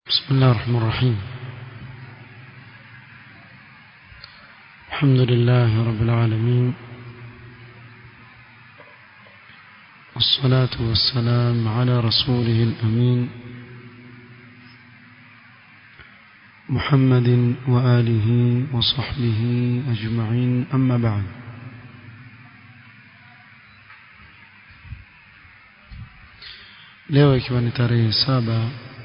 بسم الله الرحمن الرحيم الحمد لله رب العالمين والصلاة والسلام على رسوله الأمين محمد وآله وصحبه أجمعين أما بعد leo ikiwa ni tarehe saba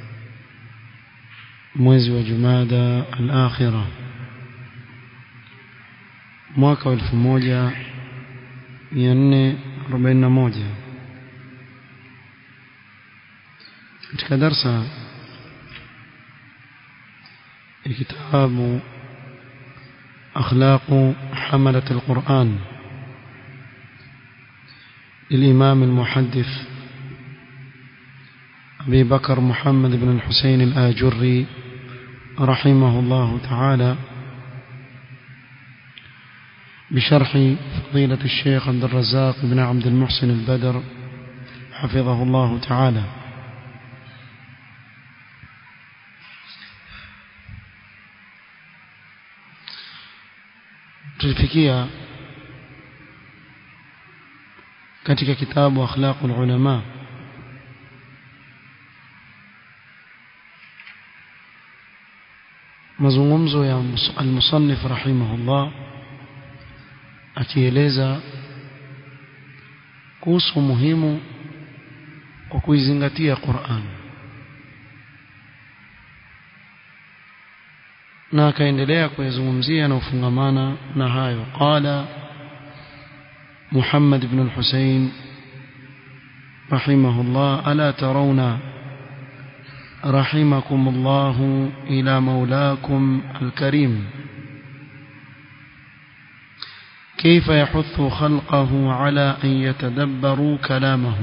mwezi wa jumada al-akhira mwaka wa 1441 katika darsa ya kitabu أخلاق حملة القرآن للإمام المحدث أبي بكر محمد بن الحسين الآجري رحمه الله تعالى بشرح فضيلة الشيخ عبد الرزاق بن عبد المحسن البدر حفظه الله تعالى tulifikia katika kitabu akhlaqul ulama mazungumzo ya al-musannif rahimahullah akieleza kuhusu muhimu kwa kuizingatia Qur'an na akaendelea kuyazungumzia na ufungamana na hayo qala Muhammad ibn al-Husayn rahimahullah ala tarawna رحمكم الله إلى مولاكم الكريم كيف يحث خلقه على أن يتدبروا كلامه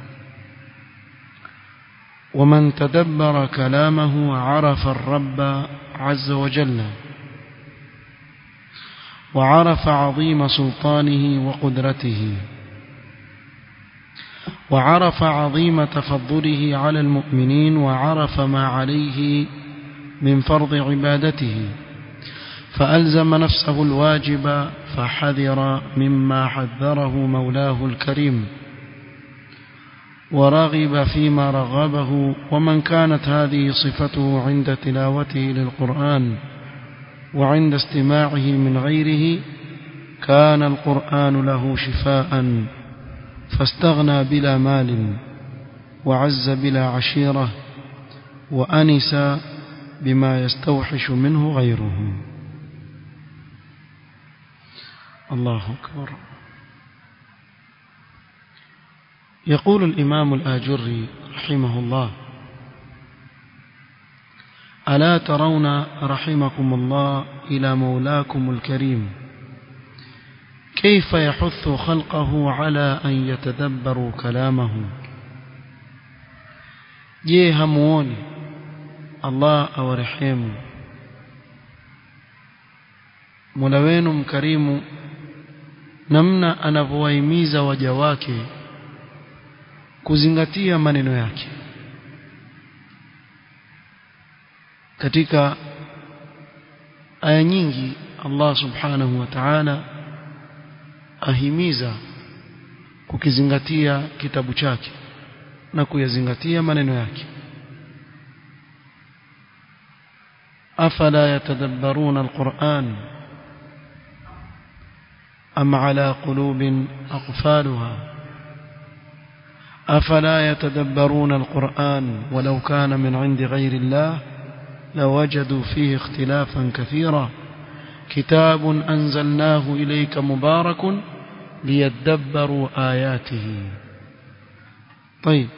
ومن تدبر كلامه عرف الرب عز وجل وعرف عظيم سلطانه وقدرته وعرف عظيم تفضله على المؤمنين وعرف ما عليه من فرض عبادته فألزم نفسه الواجب فحذر مما حذره مولاه الكريم ورغب فيما رغبه ومن كانت هذه صفته عند تلاوته للقرآن وعند استماعه من غيره كان القرآن له شفاءً فاستغنى بلا مال وعز بلا عشيرة وأنس بما يستوحش منه غيره الله أكبر يقول الإمام الآجري رحمه الله ألا ترون رحمكم الله إلى مولاكم الكريم كيف يحث خلقه على أن يتدبروا كلامه je hamuoni Allah awarehemu Mola wenu mkarimu namna anavyowahimiza waja wake kuzingatia maneno yake katika aya nyingi Allah subhanahu wa ta'ala ahimiza kukizingatia kitabu chake na kuyazingatia maneno yake afala yatadabbaruna alquran am ala qulubin aqfalha afala yatadabbaruna alquran walau kana min 'indi ghayri allah lawajadu fihi ikhtilafan kathira كتاب أنزلناه إليك مبارك ليدبروا آياته طيب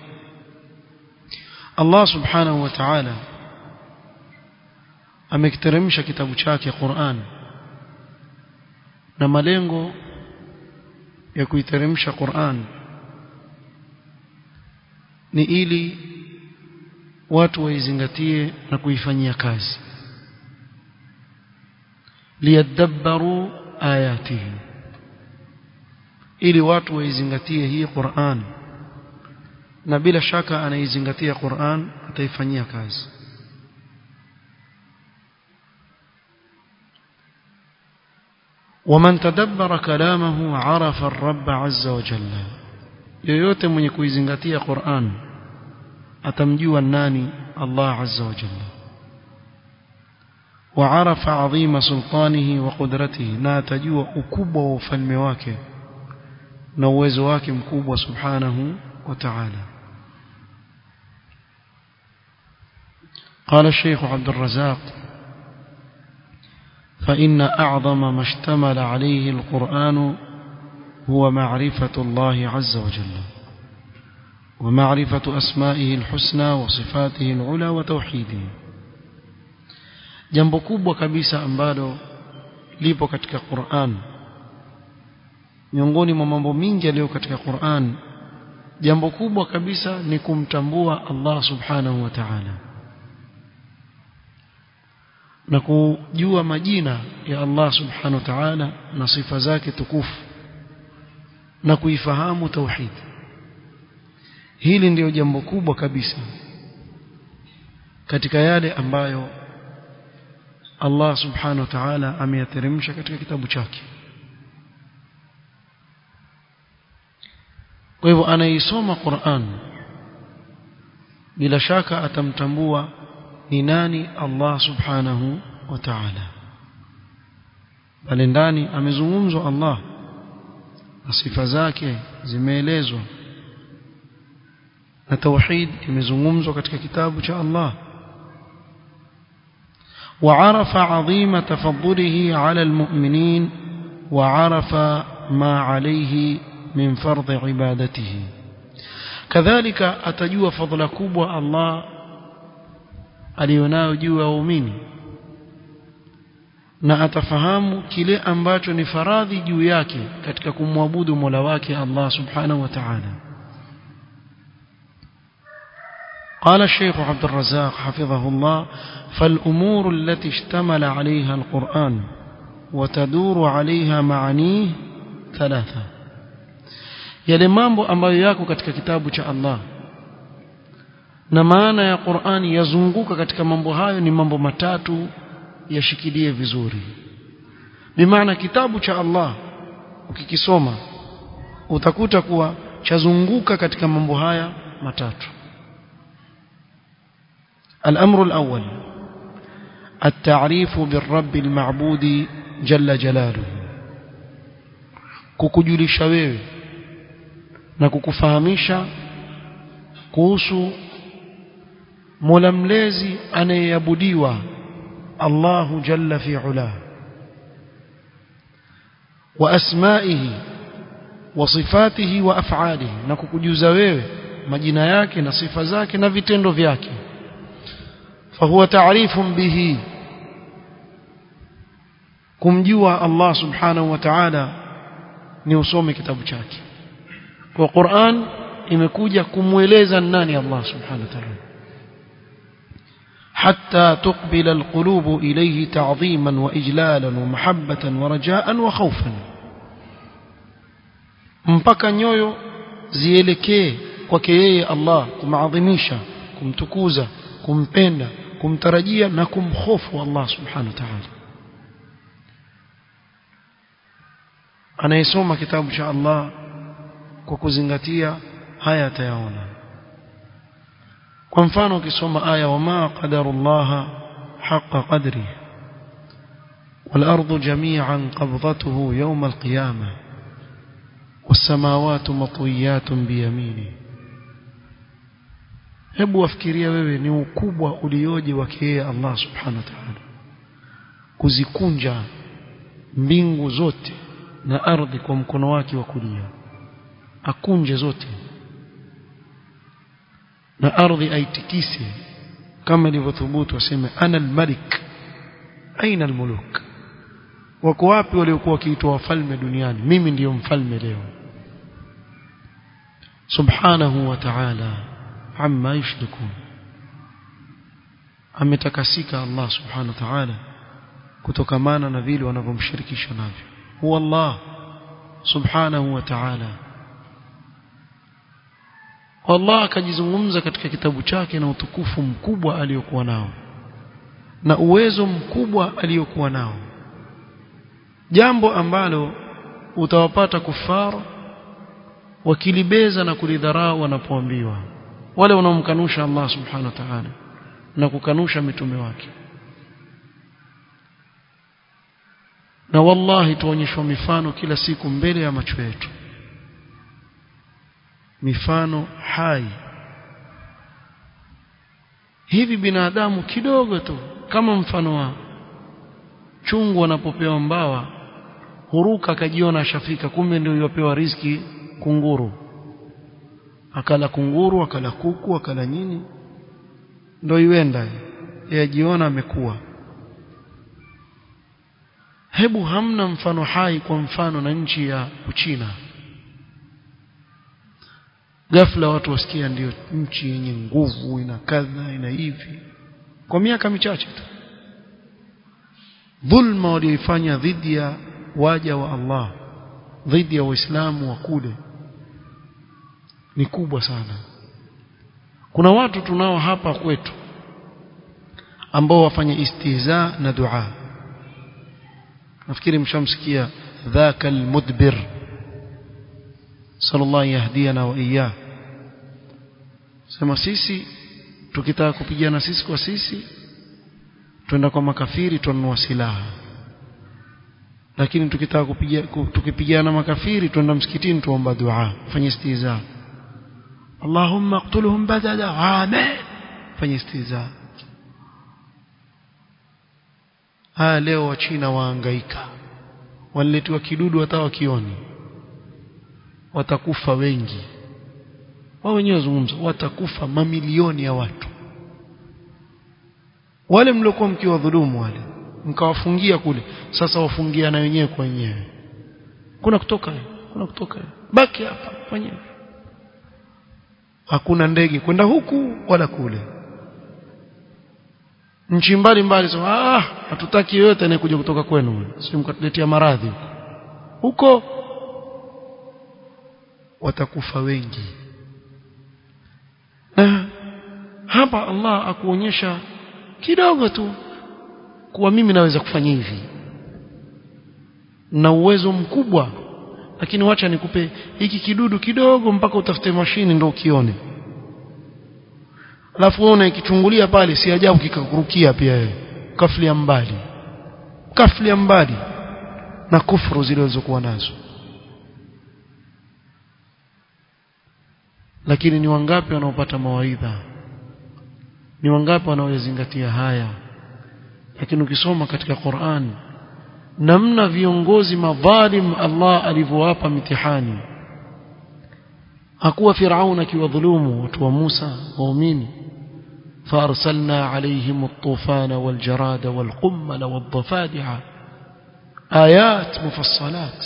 الله سبحانه وتعالى amekiteremsha kitabu chake Qur'an na malengo ya kuiteremsha Qur'an ni ili watu waizingatie na kuifanyia kazi liyadabbaru ayatihi ili watu waizingatie hii Qur'an na bila shaka anaizingatia Qur'an ataifanyia kazi ومن تدبر كلامه عرف الرب عز وجل yoyote mwenye kuizingatia Qur'an atamjua nani Allah azza wa jalla وعرف عظيم سلطانه وقدرته na atajua ukubwa wa ufalme wake na uwezo wake mkubwa subhanahu wa ta'ala قال الشيخ عبد الرزاق فإن أعظم ما اشتمل عليه القرآن هو معرفة الله عز وجل ومعرفة أسمائه الحسنى وصفاته العلى وتوحيده jambo kubwa kabisa ambalo lipo katika Qur'an miongoni mwa mambo mingi yaliyo katika Qur'an jambo kubwa kabisa ni kumtambua Allah subhanahu wa ta'ala na kujua majina ya Allah subhanahu wa ta'ala na sifa zake tukufu na kuifahamu tauhid hili ndiyo jambo kubwa kabisa katika yale ambayo Allah subhanahu wa ta'ala ameyateremsha katika kitabu chake kwa hivyo anaisoma Qur'an bila shaka atamtambua ni nani Allah subhanahu wa ta'ala bali ndani amezungumzwa Allah na sifa zake zimeelezwa na tauhid imezungumzwa katika kitabu cha Allah وعرف عظيم تفضله على المؤمنين وعرف ما عليه من فرض عبادته كذلك أتجوا فضل كبوة الله alionayo juu ya waumini na atafahamu kile ambacho ni faradhi juu yake katika kumwabudu Mola wake Allah Subhanahu wa Ta'ala قال الشيخ عبد الرزاق حفظه الله فالأمور التي اشتمل عليها القرآن وتدور عليها معانيه ثلاثة yale mambo ambayo yako katika kitabu cha Allah na maana ya Qur'ani yazunguka katika mambo hayo ni mambo matatu yashikilie vizuri bimaana kitabu cha Allah ukikisoma utakuta kuwa chazunguka katika mambo haya matatu الأمر الأول التعريف بالرب المعبود جل جلاله kukujulisha wewe na kukufahamisha kuhusu Mola mlezi anayeabudiwa Allahu jalla fi ula wa asma'ihi wa sifatihi wa af'alihi na kukujuza wewe majina yake na sifa zake na vitendo vyake fahuwa ta'rifun bihi kumjua Allah subhanahu wa ta'ala ni usome kitabu chake kwa Qur'an imekuja kumweleza nani Allah subhanahu wa ta'ala حتى تقبل القلوب إليه تعظيما وإجلالا ومحبة ورجاء وخوفا mpaka nyoyo zielekee kwake yeye Allah kumaadhimisha kumtukuza kumpenda kumtarajia na kumhofu Allah subhanahu wa ta'ala anayesoma kitabu cha Allah kwa kuzingatia haya atayaona kwa mfano ukisoma aya wama qadarullah haqa qadri والأرض جميعا قبضته يوم القيامة والسماوات مطويات بيمينه hebu wafikiria wewe ni ukubwa ulioje wake yeye Allah subhanahu wa ta'ala kuzikunja mbingu zote na ardhi kwa mkono wake wa kulia akunje zote na ardhi aitikise kama ilivyothubutu waseme ana almalik aina almuluk wako wapi waliokuwa wakiitwa wafalme duniani mimi ndiyo mfalme leo subhanahu wa ta'ala amma yushrikun ametakasika Allah subhanahu wa ta'ala kutokamana na vile wanavyomshirikisha navyo huwa Allah subhanahu wa ta'ala Allah akajizungumza katika kitabu chake na utukufu mkubwa aliyokuwa nao na uwezo mkubwa aliyokuwa nao jambo ambalo utawapata kufara wakilibeza na kulidharau wanapoambiwa wale wanaomkanusha Allah subhanahu wa ta'ala na kukanusha mitume wake na wallahi tuonyeshwa mifano kila siku mbele ya macho yetu mifano hai hivi binadamu kidogo tu kama mfano wa chungu anapopewa mbawa huruka akajiona ashafika kumbe ndio yopewa riziki kunguru akala kunguru akala kuku akala nini ndio iwenda yeye ajiona amekuwa hebu hamna mfano hai kwa mfano na nchi ya Uchina ghafla watu wasikia ndio nchi yenye nguvu ina kadha ina hivi kwa miaka michache tu dhulma walioifanya dhidi ya waja wa Allah dhidi ya waislamu wa kule ni kubwa sana kuna watu tunao hapa kwetu ambao wafanya istihza na dua nafikiri mshamsikia dhaka almudbir sallallahu yahdiana wa iyyah sema sisi tukitaka kupigana sisi kwa sisi twenda kwa makafiri tununua silaha lakini tukitaka kupiga tukipigana na makafiri twenda msikitini tuomba dua fanye istiza Allahumma qtulhum badala amen fanye istiza haya leo wa China waangaika waliletwa kidudu hata wakioni watakufa wengi wao wenyewe wazungumza watakufa mamilioni ya watu wale mliokuwa mkiwadhulumu wale mkawafungia kule sasa wafungia na wenyewe kwa wenyewe kuna kutoka kuna kutoka baki hapa wenyewe hakuna ndege kwenda huku wala kule nchi mbali mbali sema ah hatutaki yoyote anayekuja kutoka kwenu sio mkatuletea maradhi huko watakufa wengi na hapa Allah akuonyesha kidogo tu kuwa mimi naweza kufanya hivi na uwezo mkubwa lakini wacha nikupe hiki kidudu kidogo mpaka utafute mashini ndio ukione alafu uone ikichungulia pale si ajabu kikakurukia pia wewe kaflia mbali kaflia mbali na kufuru zilizokuwa nazo lakini ni wangapi wanaopata mawaidha ni wangapi wanaoyazingatia haya lakini ukisoma katika Qur'an namna viongozi madhalim Allah alivyowapa mitihani hakuwa Firaun akiwadhulumu watu wa Musa waumini فارسلنا عليهم الطوفان والجراد والقمل والضفادع آيات مفصلات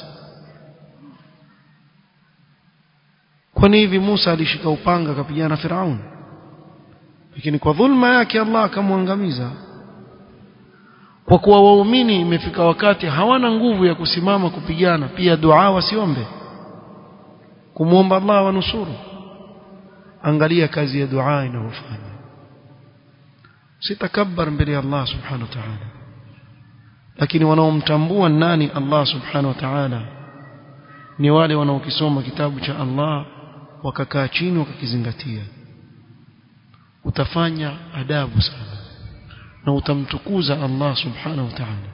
kwani hivi Musa alishika upanga akapigana na Firaun lakini kwa dhulma yake Allah akamwangamiza kwa kuwa waumini imefika wakati hawana nguvu ya kusimama kupigana pia dua wasiombe kumwomba Allah wanusuru angalia kazi ya dua inayofanya sitakabbar mbele ya Allah subhanahu wa ta'ala lakini wanaomtambua nani Allah subhanahu wa ta'ala ni wale wanaokisoma kitabu cha Allah wakakaa chini wakakizingatia utafanya adabu sana na utamtukuza Allah subhanahu wa ta'ala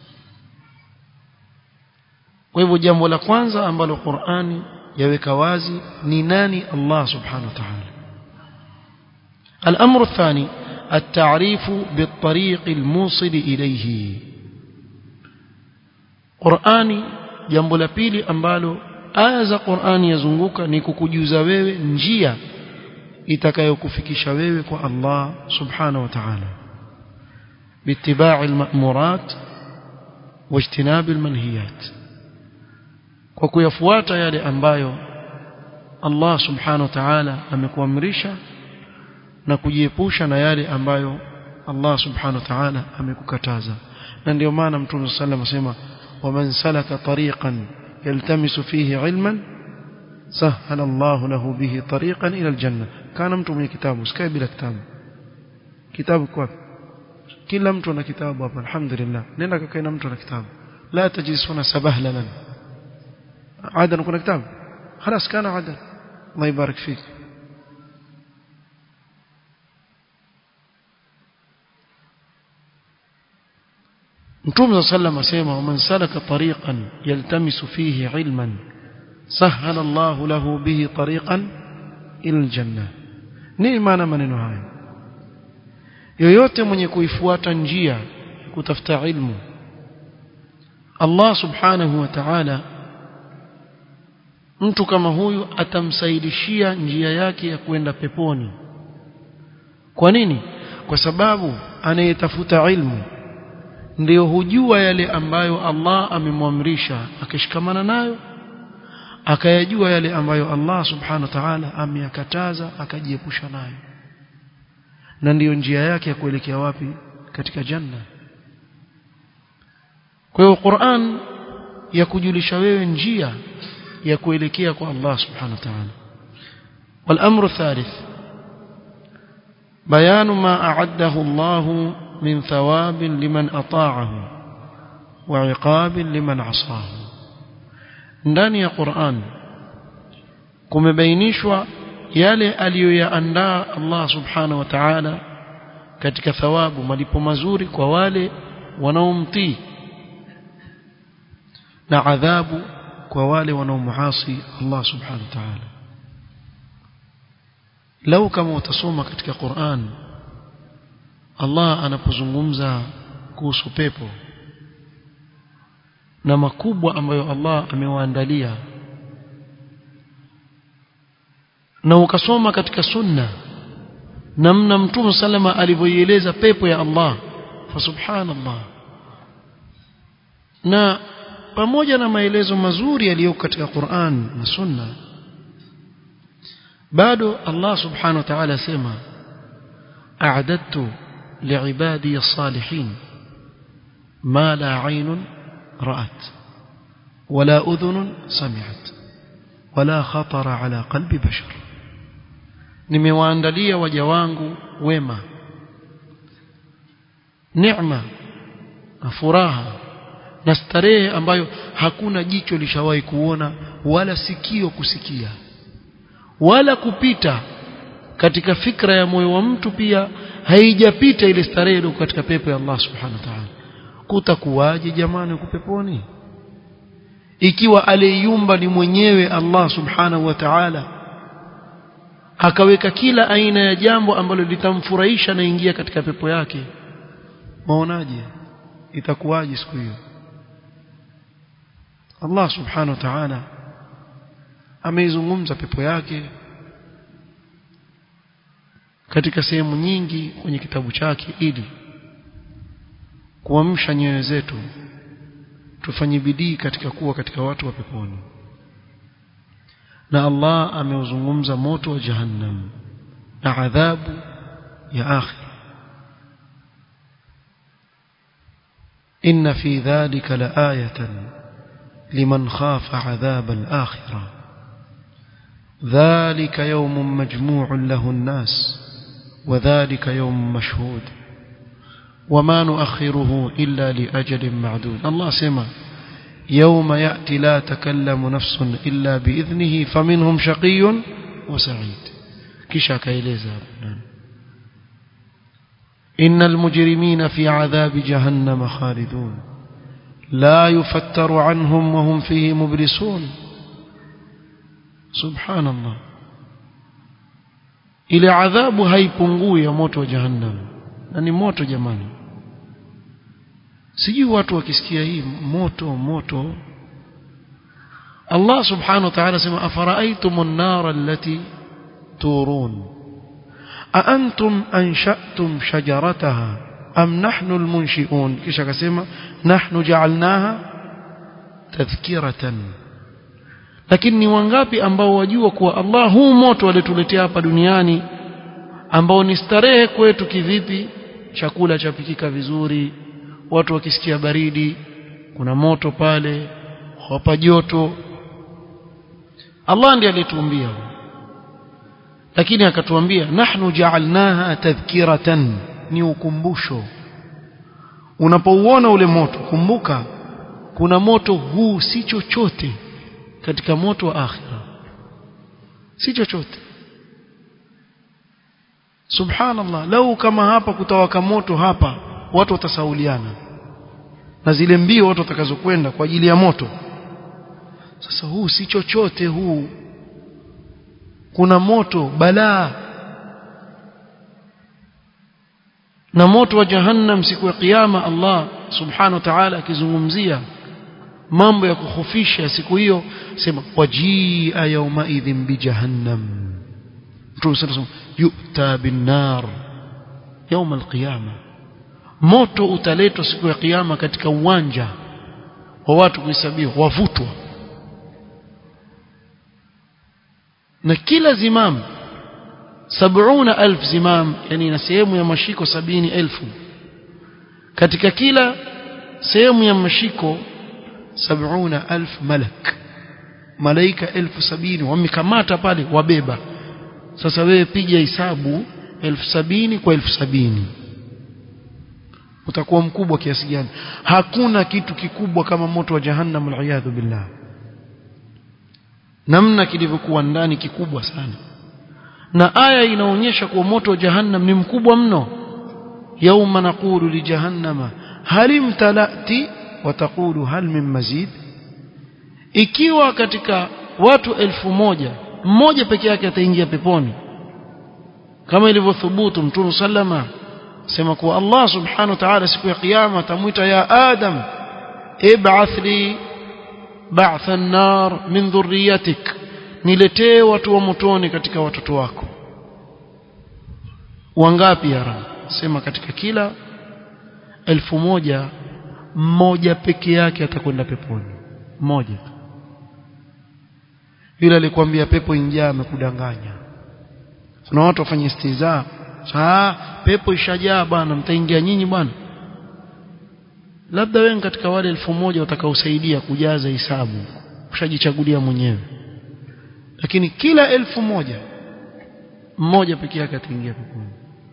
kwa hivyo jambo la kwanza ambalo Qur'ani yaweka wazi ni nani Allah subhanahu wa ta'ala الأمر الثاني التعريف بالطريق الموصل إليه قرآني jambo la pili ambalo aya za Qur'ani yazunguka ni kukujuza wewe njia itakayokufikisha wewe kwa Allah subhanahu wa ta'ala باتباع المأمورات واجتناب المنهيات kwa kuyafuata yale ambayo Allah subhanahu wa ta'ala amekuamrisha na kujiepusha na yale ambayo Allah subhanahu wa ta'ala amekukataza na ndio maana mtume sallallahu alayhi wasallam waman salaka tariqan yaltamisu fihi ilman sahala Allah lahu bihi tariqan ila aljanna kana mtu mwenye kitabu sikae bila kitabu kitabu kwa kila mtu ana kitabu hapa alhamdulillah nenda kakae na mtu ana kitabu لا تجلسون سبهللا عدن كنا كتاب خلاص كان عدن الله يبارك فيك Mtume sallam asema man salaka tariqan yaltamisu fihi ilman sahala Allah lahu bihi tariqan ila aljanna nini maana maneno haya yoyote mwenye kuifuata njia kutafuta ilmu Allah subhanahu wa ta'ala mtu kama huyu atamsaidishia njia yake ya kwenda peponi kwa nini kwa sababu anayetafuta ilmu ndiyo hujua yale ambayo Allah amemwamrisha akishikamana nayo akayajua yale ambayo Allah subhanahu wa ta'ala ameyakataza akajiepusha nayo na ndiyo njia yake ya kuelekea wapi katika janna kwa hiyo Qur'an ya kujulisha wewe njia ya kuelekea kwa Allah subhanahu wa ta'ala والامر الثالث بيان ما اعده الله من ثواب لمن اطاعه وعقاب لمن عصاه ndani ya Qur'an kumebainishwa yale aliyoyaandaa Allah subhanahu wa ta'ala katika thawabu malipo mazuri kwa wale wanaomtii na adhabu kwa wale wanaomuasi Allah subhanahu wa ta'ala lau kama utasoma katika Qur'an Allah anapozungumza kuhusu pepo na makubwa ambayo Allah amewaandalia na ukasoma katika sunna namna mtume salama alivyoieleza pepo ya Allah fa subhanallah na pamoja na maelezo mazuri yaliyoko katika Qur'an na sunna bado Allah subhanahu wa ta'ala sema a'adadtu li'ibadi as-salihin ma la 'aynun ra'at wala udhunun sami'at wala khatara ala qalbi bashar nimewaandalia waja wangu wema neema na furaha na starehe ambayo hakuna jicho lishawahi kuona wala sikio kusikia wala kupita katika fikra ya moyo wa mtu pia haijapita ile starehe ile katika pepo ya Allah subhanahu wa ta'ala kutakuwaje jamani huko peponi ikiwa aliyumba ni mwenyewe Allah subhanahu wa ta'ala akaweka kila aina ya jambo ambalo litamfurahisha na ingia katika pepo yake maonaje itakuwaje siku hiyo Allah subhanahu wa ta'ala ameizungumza pepo yake katika sehemu nyingi kwenye kitabu chake ili kuamsha nyoyo zetu tufanye bidii katika kuwa katika watu wa peponi na Allah ameuzungumza moto wa jahannam na adhabu ya akhira inna fi dhalika laayatan liman khafa adhab al-akhirah ذلك يوم مجموع له الناس وذلك يوم مشهود وما نؤخره إلا لأجل معدود الله سمع يوم يأتي لا تكلم نفس إلا بإذنه فمنهم شقي وسعيد كشا كيليزا إن المجرمين في عذاب جهنم خالدون لا يفتر عنهم وهم فيه مبلسون سبحان الله ile adhabu haipungui ya moto wa jahannam na ni moto jamani sijui watu wakisikia hii moto moto Allah subhanahu wa ta'ala sema afara'aytum an-nar allati turun a antum ansha'tum shajarataha am nahnu al-munshi'un kisha akasema nahnu ja'alnaha tadhkiratan lakini ni wangapi ambao wajua kuwa Allah huu moto alituletea hapa duniani ambao ni starehe kwetu kivipi chakula chapikika vizuri watu wakisikia baridi kuna moto pale hapa joto Allah ndiye alituambia lakini akatuambia nahnu ja'alnaha tadhkiratan ni ukumbusho unapouona ule moto kumbuka kuna moto huu si chochote katika moto wa akhira si chochote subhanallah lau kama hapa kutawaka moto hapa watu watasauliana na zile mbio watu watakazokwenda kwa ajili ya moto sasa huu si chochote huu kuna moto balaa na moto wa jahannam siku ya kiyama Allah subhanahu wa ta'ala akizungumzia mambo ya kukhofisha siku hiyo sema wajia yawma idhin bi jahannam Mtume sallallahu yu'ta bin nar يوم القيامه moto utaletwa siku ya kiyama katika uwanja wa watu kuhesabiwa wavutwa na kila zimam sabuna alf zimam yani na sehemu ya mashiko sabini elfu katika kila sehemu ya mashiko sabuna alf malak malaika elfu sabini wamekamata pale wabeba sasa wewe piga hisabu elfu sabini kwa elfu sabini utakuwa mkubwa kiasi gani hakuna kitu kikubwa kama moto wa jahannam aliyadhu billah namna kilivyokuwa ndani kikubwa sana na aya inaonyesha kuwa moto wa jahannam ni mkubwa mno yauma naqulu li jahannama hal imtalati wa taqulu hal min mazid ikiwa katika watu elfu moja mmoja peke yake ataingia peponi kama ilivyothubutu mtume sallama sema kuwa Allah subhanahu wa ta'ala siku ya kiyama atamwita ya Adam ib'ath li ba'th an-nar min dhurriyyatik niletee watu wa motoni katika watoto wako wangapi ya Rab sema katika kila elfu moja mmoja peke yake atakwenda peponi mmoja yule alikwambia pepo injaa amekudanganya kuna watu wafanye istizaa saa pepo ishajaa bwana mtaingia nyinyi bwana labda wewe katika wale elfu moja watakaosaidia kujaza hisabu ushajichagulia mwenyewe lakini kila elfu moja mmoja peke yake ataingia peponi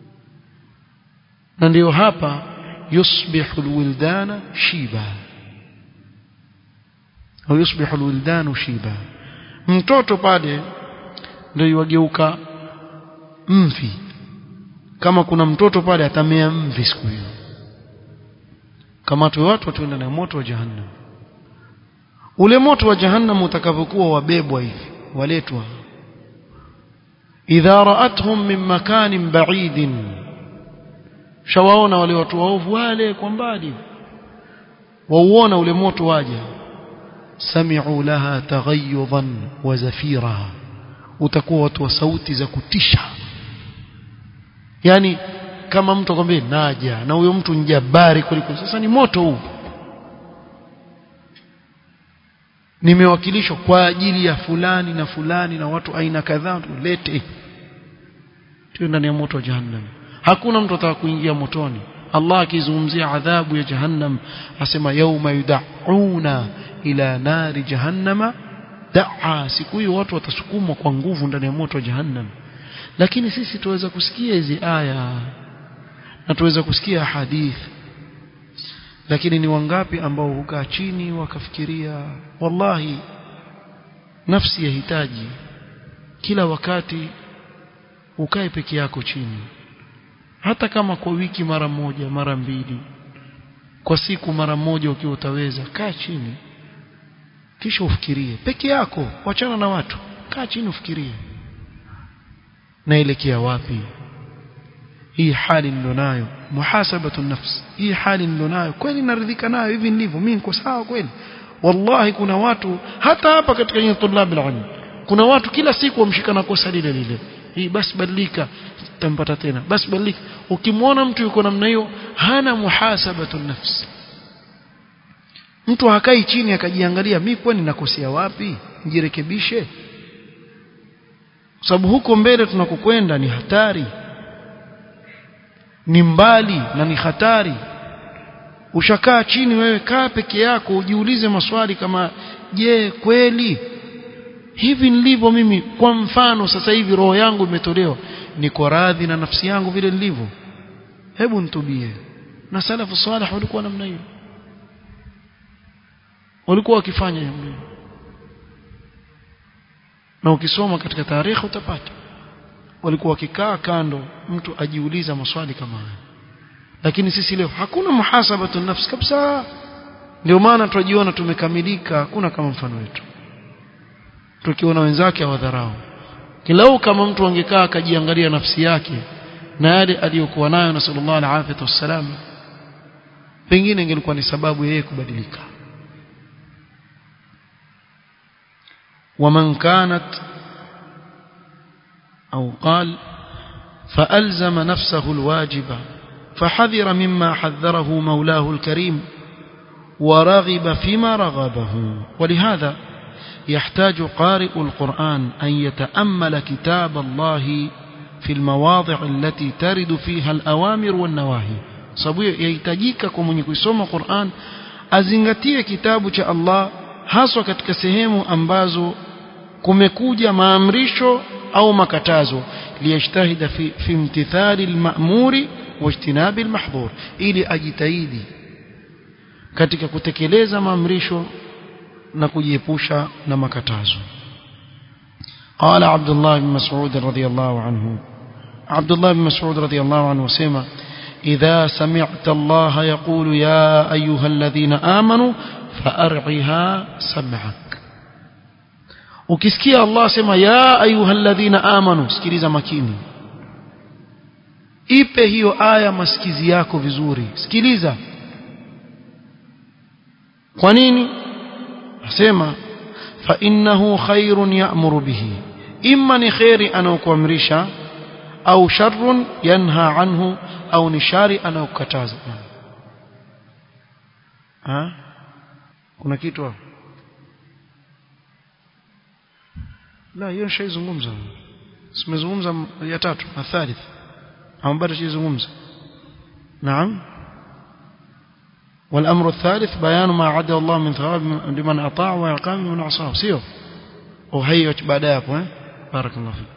na ndio hapa yusbihu alwildana shiba au yusbihu alwildanu shiba mtoto pale ndio yageuka mvi kama kuna mtoto pale atamea mvi siku hiyo kama tu watu watuenda na moto wa jahannam ule moto wa jahannam utakavyokuwa wabebwa hivi waletwa idha ra'atuhum min makanin ba'idin shawaona wale watu waovu wale kwa mbali wauona ule moto waja sami'u laha taghayyudan wa zafira utakuwa watu wa sauti za kutisha yani kama mtu akwambie naja na huyo mtu njabari kuliko sasa ni moto huu nimewakilishwa kwa ajili ya fulani na fulani na watu aina kadhaa tulete tu ndani ya moto wa jahannam hakuna mtu ataka kuingia motoni Allah akizungumzia adhabu ya jahannam asema yauma yud'auna ila nari jahannama da'a siku hiyo watu watasukumwa kwa nguvu ndani ya moto wa jahannam lakini sisi tuweza kusikia hizi aya na tuweza kusikia hadithi lakini ni wangapi ambao hukaa chini wakafikiria wallahi nafsi yahitaji kila wakati ukae peke yako chini hata kama kwa wiki mara moja mara mbili kwa siku mara moja ukiwa utaweza kaa chini kisha ufikirie peke yako wachana na watu kaa chini ufikirie naelekea wapi hii hali nilionayo muhasabatu nafsi hii hali nilionayo kweli naridhika nayo hivi ndivyo mimi niko sawa kweli wallahi kuna watu hata hapa katika nyinyi tulab alilm kuna watu kila siku wamshikana kosa lile lile hii basi badilika tampata tena basi badilika ukimwona mtu yuko namna hiyo hana muhasabatu nafsi mtu hakai chini akajiangalia mimi kwani nakosea wapi nijirekebishe sababu huko mbele tunakokwenda ni hatari ni mbali na ni hatari ushakaa chini wewe kaa peke yako ujiulize maswali kama je kweli hivi nilivyo mimi kwa mfano sasa hivi roho yangu imetolewa niko radhi na nafsi yangu vile nilivyo hebu nitubie na salafu salih walikuwa namna hiyo walikuwa wakifanya hivyo na ukisoma katika tarehe utapata walikuwa wakikaa kando mtu ajiuliza maswali kama haya lakini sisi leo hakuna muhasabatu nafsi kabisa ndio maana tunajiona tumekamilika hakuna kama mfano wetu tukiona wenzake hawadharau kilau kama mtu angekaa akajiangalia nafsi yake na yale aliyokuwa nayo na sallallahu alaihi wasallam pengine ingelikuwa ni sababu yeye kubadilika ومن كانت أو قال فألزم نفسه الواجب فحذر مما حذره مولاه الكريم ورغب فيما رغبه ولهذا يحتاج قارئ القرآن أن يتأمل كتاب الله في المواضع التي ترد فيها الأوامر والنواهي sababu yahitajika kwa mwenye kusoma Qur'an azingatie kitabu cha Allah haswa katika sehemu ambazo kumekuja maamrisho au makatazo liyajtahida fi, fi imtithali alma'muri wajtinabi almahdhur ili ajitahidi katika kutekeleza maamrisho na kujiepusha na makatazo قال عبد الله بن مسعود رضي الله عنه عبد الله بن مسعود رضي الله عنه سمع إذا سمعت الله يقول يا أيها الذين آمنوا فأرعها سمعك ukisikia Allah sema ya ayyuhalladhina amanu sikiliza makini ipe hiyo aya masikizi yako vizuri sikiliza kwa nini asema fa innahu khairun ya'muru bihi imma ni khairi anaokuamrisha au sharrun yanha anhu au ni shari anaokataza ha kuna kitu hapo la hiyo nishaizungumza simezungumza ya tatu na thalith au bado sijazungumza naam والأمر الثالث بيان ما عدا الله من ثواب لمن أطاع وعقاب من عصاه سيو وهي بعدها hapo بارك الله فيك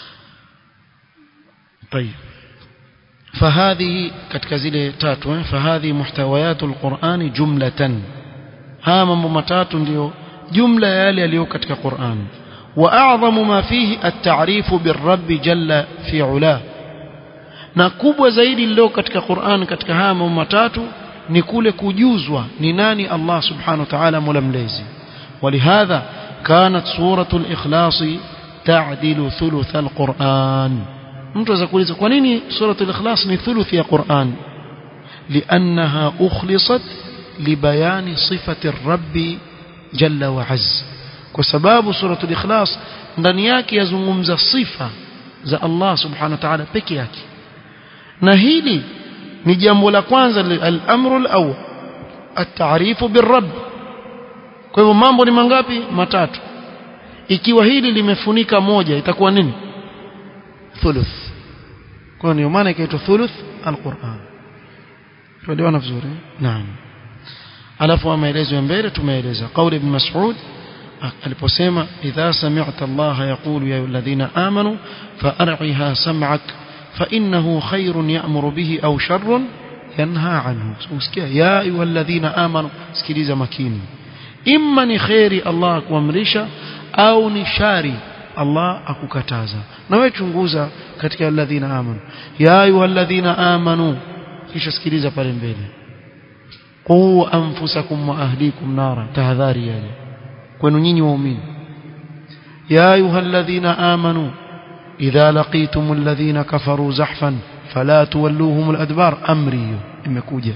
طيب فهذه katika zile tatu فهذه محتويات القرآن جملة haya mambo matatu ndio jumla ya yale yaliyo katika Qur'an واعظم ما فيه التعريف بالرب جل في علاه na kubwa zaidi lilo katika Qur'an katika haya mambo matatu ni kule kujuzwa ni nani Allah subhanahu wa ta'ala mola mlezi ولهذا كانت سورة الإخلاص تعدل ثلث القرآن mtu aweza kuuliza kwa nini suratul ikhlas ni thuluthi ya Qur'an لأنها أخلصت لبيان صفة الرب جل وعز kwa sababu suratul ikhlas ndani yake yazungumza sifa za Allah subhanahu wa ta'ala peke yake na hili ni jambo la kwanza al-amru al-awwal at-ta'rifu bir-rabb kwa hivyo mambo ni mangapi matatu ikiwa hili limefunika moja itakuwa nini thuluth kwa hiyo maana ikaitwa thuluth al-Qur'an tuelewana vizuri naam alafu maelezo ya mbele tumeeleza kauli ibn Mas'ud aliposema idha sami'ta Allah yaqulu ya alladhina amanu fa'ar'iha sam'ak فإنه خير يأمر به أو شر ينهى عنه usikia ya ayyuhalladhina amanu sikiliza makini imma ni khairi Allah akuamrisha au ni shari Allah akukataza na wewe chunguza katika alladhina amanu ya ayyuhalladhina amanu kisha sikiliza pale mbele qu anfusakum wa ahlikum nara tahadhari yale kwenu nyinyi waumini ya ayyuhalladhina amanu إذا لقيتم الذين كفروا زحفا فلا تولوهم الأدبار أمري imekuja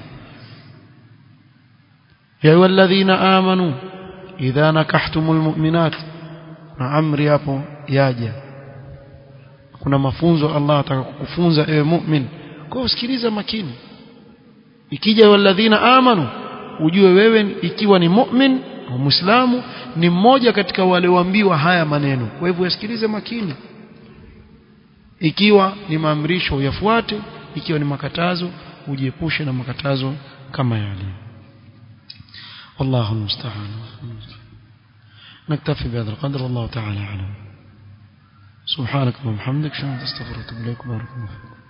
يا أيها الذين آمنوا إذا نكحتم المؤمنات na amri hapo yaja kuna mafunzo Allah ataka kukufunza ewe mu'min kwa usikiliza makini ikija walladhina amanu ujue wewe ikiwa ni mu'min au muislamu ni mmoja katika wale waambiwa haya maneno kwa hivyo usikilize makini ikiwa ni maamrisho uyafuate ikiwa ni makatazo ujiepushe na makatazo kama yale والله المستعان نكتفي بهذا القدر والله تعالى أعلم سبحانك اللهم وبحمدك شكرا تستغفرك واتوب اليك بارك الله فيك